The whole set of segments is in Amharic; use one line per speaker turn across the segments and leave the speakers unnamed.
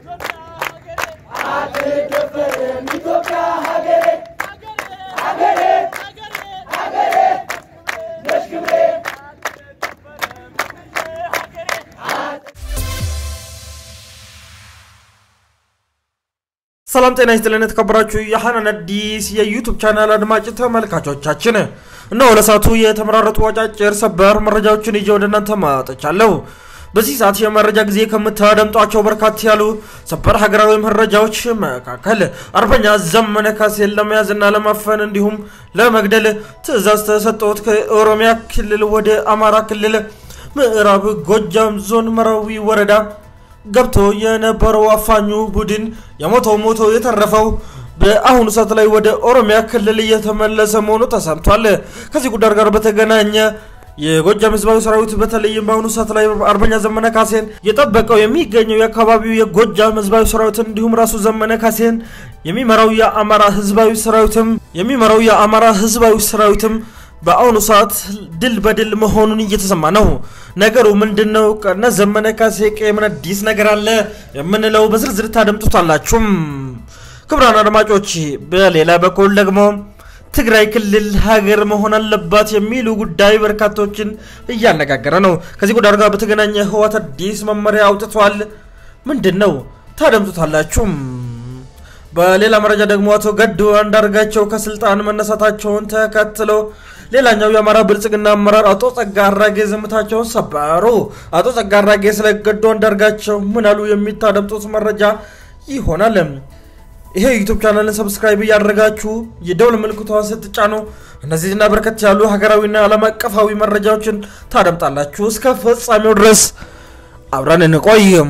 ሰላም ጤና ይስጥልን የተከበራችሁ የሐናን አዲስ የዩቱብ ቻናል አድማጭ ተመልካቾቻችን፣ እነሆ ለሰዓቱ የተመራረጡ አጫጭር ሰበር መረጃዎችን ይዤ ወደ እናንተ ማጠቻለሁ። በዚህ ሰዓት የመረጃ ጊዜ ከምታደምጧቸው በርካታ ያሉ ሰበር ሀገራዊ መረጃዎች መካከል አርበኛ ዘመነ ካሴን ለመያዝና ለማፈን እንዲሁም ለመግደል ትዕዛዝ ተሰጥቶት ከኦሮሚያ ክልል ወደ አማራ ክልል ምዕራብ ጎጃም ዞን መራዊ ወረዳ ገብቶ የነበረው አፋኙ ቡድን የሞተው ሞቶ የተረፈው በአሁኑ ሰዓት ላይ ወደ ኦሮሚያ ክልል እየተመለሰ መሆኑ ተሰምቷል። ከዚህ ጉዳይ ጋር በተገናኘ የጎጃም ህዝባዊ ሰራዊት በተለይም በአሁኑ ሰዓት ላይ አርበኛ ዘመነ ካሴን የጠበቀው የሚገኘው የአካባቢው የጎጃም ህዝባዊ ሰራዊት እንዲሁም ራሱ ዘመነ ካሴን የሚመራው የአማራ ህዝባዊ ሰራዊትም የሚመራው የአማራ ህዝባዊ ሰራዊትም በአሁኑ ሰዓት ድል በድል መሆኑን እየተሰማ ነው። ነገሩ ምንድን ነው? ከነ ዘመነ ካሴ ምን አዲስ ነገር አለ የምንለው በዝርዝር ታደምጡታላችሁም። ክቡራን አድማጮች፣ በሌላ በኩል ደግሞ ትግራይ ክልል ሀገር መሆን አለባት የሚሉ ጉዳይ በርካቶችን እያነጋገረ ነው። ከዚህ ጉዳይ ጋር በተገናኘ ህወሓት አዲስ መመሪያ አውጥቷል። ምንድን ነው? ታደምጡታላችሁም። በሌላ መረጃ ደግሞ አቶ ገዱ አንዳርጋቸው ከስልጣን መነሳታቸውን ተከትሎ ሌላኛው የአማራ ብልጽግና አመራር አቶ ጸጋ አራጌ ዝምታቸውን ሰበሩ። አቶ ጸጋ አራጌ ስለ ገዱ አንዳርጋቸው ምን አሉ? የሚታደምጡት መረጃ ይሆናል። ይሄ ዩቱብ ቻናልን ሰብስክራይብ እያደረጋችሁ የደውል ምልክቷን ስትጫኑ እነዚህና በርከት ያሉ ሀገራዊና ዓለም አቀፋዊ መረጃዎችን ታደምጣላችሁ። እስከ ፍጻሜው ድረስ አብረን እንቆይም።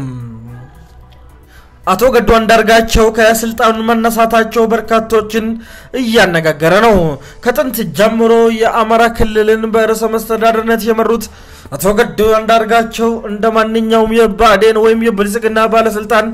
አቶ ገዱ አንዳርጋቸው ከስልጣኑ መነሳታቸው በርካቶችን እያነጋገረ ነው። ከጥንት ጀምሮ የአማራ ክልልን በርዕሰ መስተዳድርነት የመሩት አቶ ገዱ አንዳርጋቸው እንደ ማንኛውም የብአዴን ወይም የብልጽግና ባለስልጣን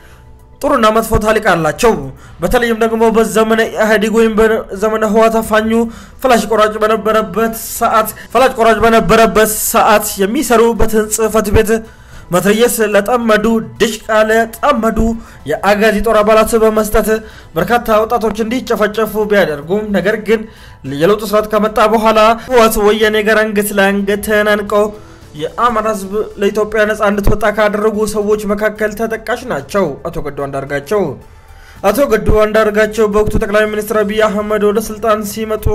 ጥሩና መጥፎ ታሪክ አላቸው። በተለይም ደግሞ በዘመነ ኢህአዴግ ወይም በዘመነ ህወሓት አፋኙ ፈላጭ ቆራጭ በነበረበት ሰዓት ፈላጭ ቆራጭ በነበረበት ሰዓት የሚሰሩበትን ጽህፈት ቤት መትረየስ ለጠመዱ ድሽቃ ለጠመዱ የአጋዚ ጦር አባላት በመስጠት በርካታ ወጣቶች እንዲጨፈጨፉ ቢያደርጉም ነገር ግን የለውጡ ስርዓት ከመጣ በኋላ ህወሓት ወያኔ ጋር አንገት ለአንገት ተናንቀው የአማራ ህዝብ ለኢትዮጵያ ነጻ እንድትወጣ ካደረጉ ሰዎች መካከል ተጠቃሽ ናቸው አቶ ገዱ አንዳርጋቸው። አቶ ገዱ አንዳርጋቸው በወቅቱ ጠቅላይ ሚኒስትር አብይ አህመድ ወደ ስልጣን ሲመጡ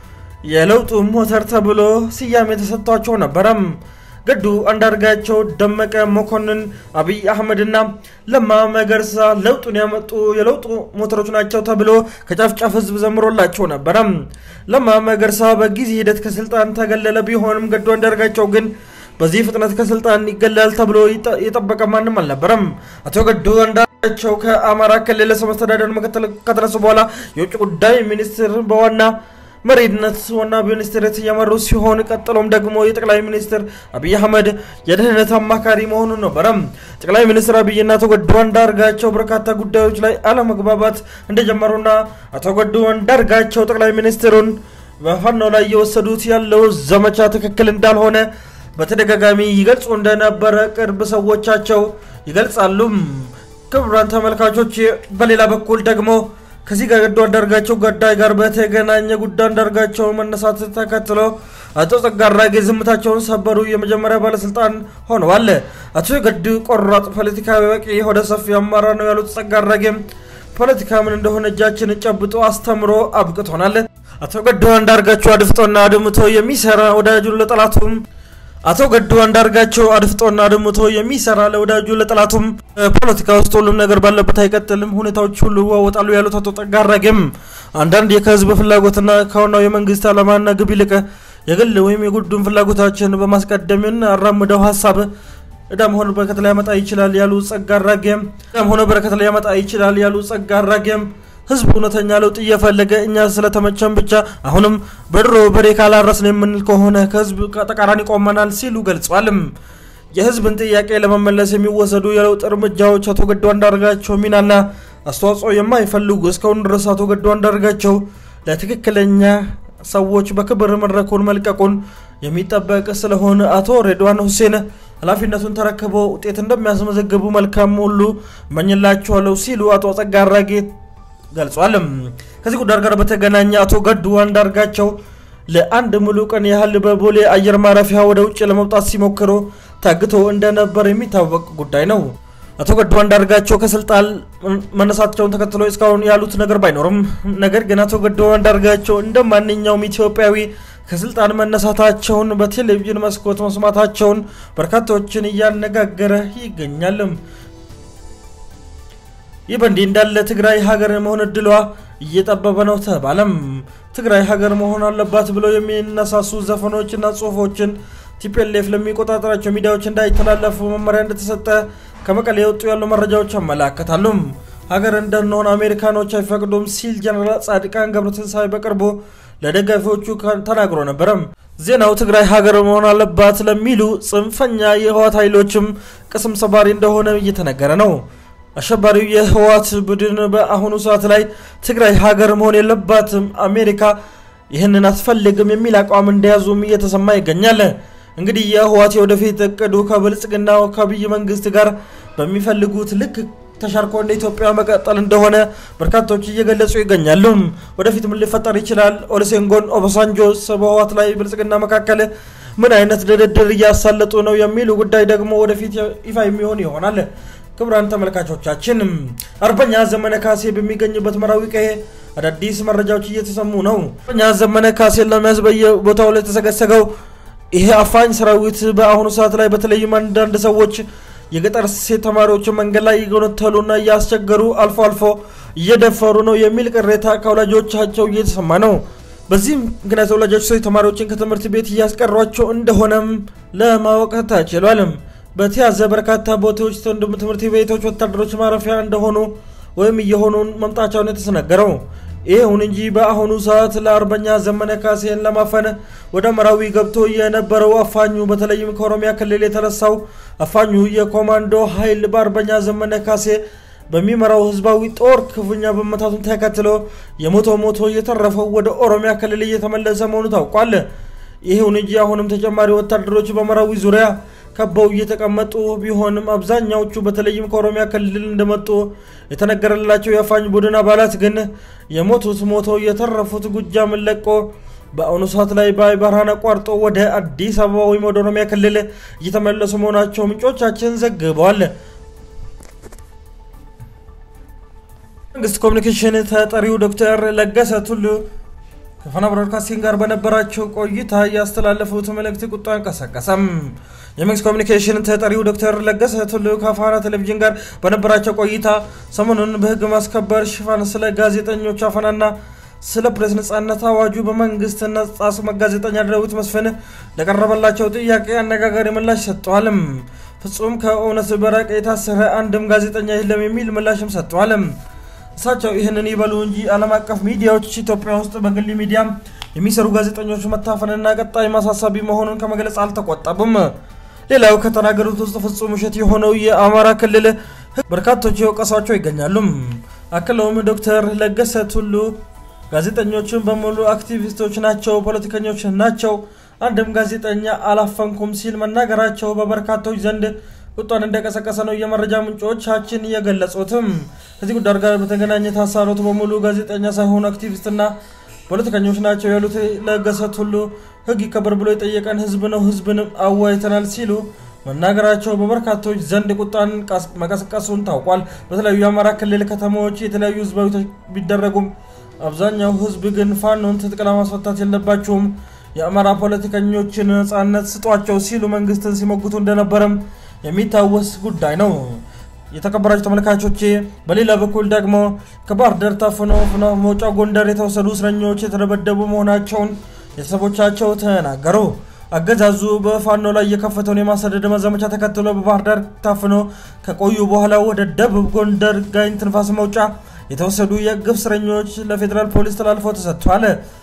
የለውጡ ሞተር ተብሎ ስያሜ ተሰጥቷቸው ነበረም። ገዱ አንዳርጋቸው፣ ደመቀ መኮንን፣ አብይ አህመድና ለማ መገርሳ ለውጡን ያመጡ የለውጡ ሞተሮች ናቸው ተብሎ ከጫፍ ጫፍ ህዝብ ዘምሮላቸው ነበረ። ለማ መገርሳ በጊዜ ሂደት ከስልጣን ተገለለ ቢሆንም ገዱ አንዳርጋቸው ግን በዚህ ፍጥነት ከስልጣን ይገለል ተብሎ የጠበቀ ማንም አልነበረም። አቶ ገዱ አንዳርጋቸው ከአማራ ክልል ርዕሰ መስተዳድር ምክትል ከተነሱ በኋላ የውጭ ጉዳይ ሚኒስትር በዋና መሪነት ዋና ሚኒስትርነት እየመሩ ሲሆን ቀጥሎም ደግሞ የጠቅላይ ሚኒስትር አብይ አህመድ የደህንነት አማካሪ መሆኑን ነበረ። ጠቅላይ ሚኒስትር አብይና አቶ ገዱ አንዳርጋቸው በርካታ ጉዳዮች ላይ አለመግባባት እንደጀመሩና አቶ ገዱ አንዳርጋቸው ጠቅላይ ሚኒስትሩን በፋኖ ላይ እየወሰዱት ያለው ዘመቻ ትክክል እንዳልሆነ በተደጋጋሚ ይገልጹ እንደነበረ ቅርብ ሰዎቻቸው ይገልጻሉ። ክቡራን ተመልካቾች፣ በሌላ በኩል ደግሞ ከዚህ ጋር ገዱ አንዳርጋቸው ገዳይ ጋር በተገናኘ ጉዳይ አንዳርጋቸው መነሳት ተከትሎ አቶ ጸጋ አራጌ ዝምታቸውን ሰበሩ። የመጀመሪያ ባለስልጣን ሆነዋል። አቶ ገዱ ቆራጥ ፖለቲካዊ በቂ የሆደ ሰፊ አመራር ነው ያሉት ጸጋ አራጌም ፖለቲካ ምን እንደሆነ እጃችን ጨብጦ አስተምሮ አብቅቶናል። አቶ ገዱ አንዳርጋቸው አድፍጦና አድምቶ የሚሰራ ወዳጁን ለጠላቱም አቶ ገዱ አንዳርጋቸው አድፍጦና አድምቶ የሚሰራ ለወዳጁ ለጠላቱም ፖለቲካ ውስጥ ሁሉም ነገር ባለበት አይቀጥልም፣ ሁኔታዎች ሁሉ ይዋወጣሉ ያሉት አቶ ጸጋ አራጌም አንዳንድ ከህዝብ ፍላጎትና ከዋናው የመንግስት ዓላማና ግብ ይልቅ የግል ወይም የጉዱን ፍላጎታችን በማስቀደምን አራምደው ሀሳብ እዳም ሆነ በረከት ሊያመጣ ይችላል ያሉ ጸጋ አራጌም እዳም ሆነ በረከት ሊያመጣ ይችላል ያሉ ጸጋ አራጌም ህዝብ እውነተኛ ለውጥ እየፈለገ እኛ ስለተመቸን ብቻ አሁንም በድሮ በሬ ካላረስን የምንል ከሆነ ከህዝብ ተቃራኒ ቆመናል ሲሉ ገልጿልም። የህዝብን ጥያቄ ለመመለስ የሚወሰዱ የለውጥ እርምጃዎች አቶ ገዱ አንዳርጋቸው ሚናና አስተዋጽኦ የማይፈልጉ እስካሁን ድረስ አቶ ገዱ አንዳርጋቸው ለትክክለኛ ሰዎች በክብር መድረኩን መልቀቁን የሚጠበቅ ስለሆነ አቶ ሬድዋን ሁሴን ኃላፊነቱን ተረክበው ውጤት እንደሚያስመዘግቡ መልካም ሁሉ እመኝላቸዋለሁ ሲሉ አቶ ጸጋ አራጌ ገልጿል። ከዚህ ጉዳይ ጋር በተገናኘ አቶ ገዱ አንዳርጋቸው ለአንድ ሙሉ ቀን ያህል በቦሌ አየር ማረፊያ ወደ ውጭ ለመውጣት ሲሞክሩ ታግተው እንደነበር የሚታወቅ ጉዳይ ነው። አቶ ገዱ አንዳርጋቸው ከስልጣን መነሳታቸውን ተከትሎ እስካሁን ያሉት ነገር ባይኖርም ነገር ግን አቶ ገዱ አንዳርጋቸው እንደ ማንኛውም ኢትዮጵያዊ ከስልጣን መነሳታቸውን በቴሌቪዥን መስኮት መስማታቸውን በርካታዎችን እያነጋገረ ይገኛል። ይህ በእንዲህ እንዳለ ትግራይ ሀገር መሆን እድሏ እየጠበበ ነው ተባለም። ትግራይ ሀገር መሆን አለባት ብለው የሚነሳሱ ዘፈኖችና ጽሁፎችን ቲፒኤልኤፍ ለሚቆጣጠራቸው ሚዲያዎች እንዳይተላለፉ መመሪያ እንደተሰጠ ከመቀሌ የወጡ ያሉ መረጃዎች ያመላከታሉ። ሀገር እንደንሆን አሜሪካኖች አይፈቅዱም ሲል ጀነራል ጻድቃን ገብረትንሳኤ በቅርቡ ለደጋፊዎቹ ተናግሮ ነበረም። ዜናው ትግራይ ሀገር መሆን አለባት ለሚሉ ጽንፈኛ የህወሓት ኃይሎችም ቅስም ሰባሪ እንደሆነ እየተነገረ ነው። አሸባሪው የህወሓት ቡድን በአሁኑ ሰዓት ላይ ትግራይ ሀገር መሆን የለባትም፣ አሜሪካ ይህንን አትፈልግም የሚል አቋም እንደያዙም እየተሰማ ይገኛል። እንግዲህ የህወሓት የወደፊት እቅዱ ከብልጽግና ከአብይ መንግስት ጋር በሚፈልጉት ልክ ተሻርኮ እንደ ኢትዮጵያ መቀጠል እንደሆነ በርካቶች እየገለጹ ይገኛሉ። ወደፊት ምን ሊፈጠር ይችላል? ኦሉሴጉን ኦባሳንጆስ በህወሓት ላይ ብልጽግና መካከል ምን አይነት ድርድር እያሳለጡ ነው የሚሉ ጉዳይ ደግሞ ወደፊት ይፋ የሚሆን ይሆናል። ክቡራን ተመልካቾቻችን አርበኛ ዘመነ ካሴ በሚገኝበት መራዊ ቀዬ አዳዲስ መረጃዎች እየተሰሙ ነው። አርበኛ ዘመነ ካሴን ለመያዝ በየቦታው ላይ የተሰገሰገው ይሄ አፋኝ ሰራዊት በአሁኑ ሰዓት ላይ በተለይም አንዳንድ ሰዎች የገጠር ሴት ተማሪዎችን መንገድ ላይ እየጎነተሉና እያስቸገሩ አልፎ አልፎ እየደፈሩ ነው የሚል ቅሬታ ከወላጆቻቸው እየተሰማ ነው። በዚህም ምክንያት ወላጆች ሴት ተማሪዎችን ከትምህርት ቤት እያስቀሯቸው እንደሆነም ለማወቅ ተችሏል። በተያዘ በርካታ ቦታዎች ትምህርት ቤቶች ወታደሮች ማረፊያ እንደሆኑ ወይም እየሆኑ መምጣቸውን የተሰነገረው። ይሁን እንጂ በአሁኑ ሰዓት ለአርበኛ ዘመነ ካሴን ለማፈን ወደ መራዊ ገብቶ የነበረው አፋኙ በተለይም ከኦሮሚያ ክልል የተነሳው አፋኙ የኮማንዶ ኃይል በአርበኛ ዘመነ ካሴ በሚመራው ህዝባዊ ጦር ክፉኛ በመታቱን ተከትሎ የሞቶ ሞቶ እየተረፈው ወደ ኦሮሚያ ክልል እየተመለሰ መሆኑ ታውቋል። ይሁን እንጂ አሁንም ተጨማሪ ወታደሮች በመራዊ ዙሪያ ከበው እየተቀመጡ ቢሆንም አብዛኛዎቹ በተለይም ከኦሮሚያ ክልል እንደመጡ የተነገረላቸው የአፋኝ ቡድን አባላት ግን የሞቱት ሞቶ የተረፉት ጎጃምን ለቆ በአሁኑ ሰዓት ላይ በአይ በረሃን አቋርጦ ወደ አዲስ አበባ ወይም ወደ ኦሮሚያ ክልል እየተመለሱ መሆናቸው ምንጮቻችን ዘግበዋል። መንግስት ኮሚኒኬሽን ተጠሪው ዶክተር ለገሰ ቱሉ ከፋና ብሮድካስቲንግ ጋር በነበራቸው ቆይታ ያስተላለፉት መልእክት ቁጣን ቀሰቀሰም። የመንግስት ኮሚኒኬሽን ተጠሪው ዶክተር ለገሰ ቱሉ ከፋና ቴሌቪዥን ጋር በነበራቸው ቆይታ ሰሞኑን በህግ ማስከበር ሽፋን ስለ ጋዜጠኞች አፈናና ስለ ፕሬስ ነጻነት አዋጁ በመንግስት ነጻ ጋዜጠኛ ዳዊት መስፍን ለቀረበላቸው ጥያቄ አነጋጋሪ ምላሽ ሰጥተዋልም። ፍጹም ከእውነት በራቀ የታሰረ አንድም ጋዜጠኛ የለም የሚል ምላሽም ሰጥተዋልም። እሳቸው ይህንን ይበሉ እንጂ ዓለም አቀፍ ሚዲያዎች ኢትዮጵያ ውስጥ በግል ሚዲያ የሚሰሩ ጋዜጠኞች መታፈንና ቀጣይ ማሳሳቢ መሆኑን ከመግለጽ አልተቆጠቡም። ሌላው ከተናገሩት ውስጥ ፍጹም ውሸት የሆነው የአማራ ክልል በርካቶች የወቀሷቸው ይገኛሉ። አክለውም ዶክተር ለገሰ ቱሉ ጋዜጠኞችን በሙሉ አክቲቪስቶች ናቸው፣ ፖለቲከኞች ናቸው፣ አንድም ጋዜጠኛ አላፈንኩም ሲል መናገራቸው በበርካቶች ዘንድ ቁጣን እንደቀሰቀሰ ነው የመረጃ ምንጮቻችን የገለጹትም። ከዚህ ጉዳይ ጋር በተገናኘ ታሳሩት በሙሉ ጋዜጠኛ ሳይሆኑ አክቲቪስትና ፖለቲከኞች ናቸው ያሉት ለገሰ ቱሉ ሕግ ይከበር ብሎ የጠየቀን ሕዝብ ነው፣ ሕዝብንም አዋይተናል ሲሉ መናገራቸው በበርካቶች ዘንድ ቁጣን መቀስቀሱን ታውቋል። በተለያዩ የአማራ ክልል ከተሞች የተለያዩ ህዝባዊ ቢደረጉም አብዛኛው ህዝብ ግን ፋኖን ትጥቅ ለማስፈታት የለባቸውም፣ የአማራ ፖለቲከኞችን ነጻነት ስጧቸው ሲሉ መንግስትን ሲሞግቱ እንደነበረም የሚታወስ ጉዳይ ነው። የተከበራችሁ ተመልካቾቼ፣ በሌላ በኩል ደግሞ ከባህር ዳር ታፍነው ፍኖተ መውጫ ጎንደር የተወሰዱ እስረኞች የተደበደቡ መሆናቸውን ቤተሰቦቻቸው ተናገሩ። አገዛዙ በፋኖ ላይ የከፈተውን የማሰደድ ዘመቻ ተከትሎ በባህር ዳር ታፍኖ ከቆዩ በኋላ ወደ ደቡብ ጎንደር ጋይንት ንፋስ መውጫ የተወሰዱ የግፍ እስረኞች ለፌዴራል ፖሊስ ተላልፎ ተሰጥቷል።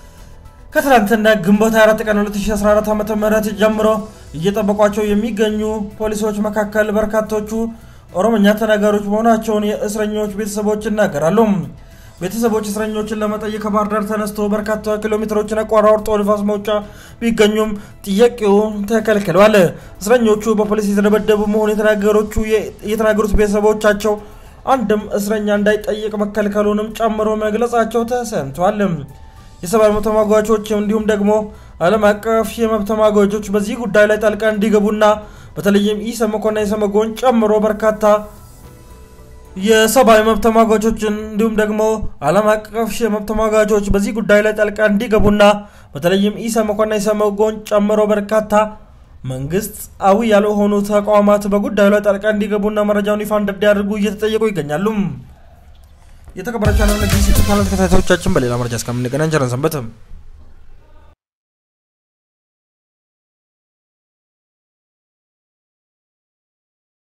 ከትናንትና ግንቦት 24 ቀን 2014 ዓ ም ጀምሮ እየጠበቋቸው የሚገኙ ፖሊሶች መካከል በርካቶቹ ኦሮምኛ ተናጋሪዎች መሆናቸውን የእስረኞች ቤተሰቦች ይናገራሉ። ቤተሰቦች እስረኞችን ለመጠየቅ ከባህር ዳር ተነስቶ በርካታ ኪሎ ሜትሮችን አቋራርጦ ንፋስ መውጫ ቢገኙም ጥያቄው ተከልክለዋል። እስረኞቹ በፖሊስ የተደበደቡ መሆኑ የተናገሩት ቤተሰቦቻቸው አንድም እስረኛ እንዳይጠይቅ መከልከሉንም ጨምሮ መግለጻቸው ተሰምቷል። የሰብአዊ መብት ተሟጋቾች እንዲሁም ደግሞ ዓለም አቀፍ የመብት ተሟጋቾች በዚህ ጉዳይ ላይ ጣልቃ እንዲገቡና በተለይም ኢሰመኮና ኢሰመጎን ጨምሮ በርካታ የሰብአዊ መብት ተሟጋቾችን እንዲሁም ደግሞ ዓለም አቀፍ የመብት ተሟጋቾች በዚህ ጉዳይ ላይ ጣልቃ እንዲገቡና በተለይም ኢሰመኮና ኢሰመጎን ጨምሮ በርካታ መንግስታዊ ያልሆኑ ተቋማት በጉዳዩ ላይ ጣልቃ እንዲገቡና መረጃውን ይፋ እንዲያደርጉ እየተጠየቁ ይገኛሉ። የተከበራችሁ ቻናል ተከታታዮቻችን በሌላ መረጃ እስከምንገናኝ ቸር ሰንብቱ።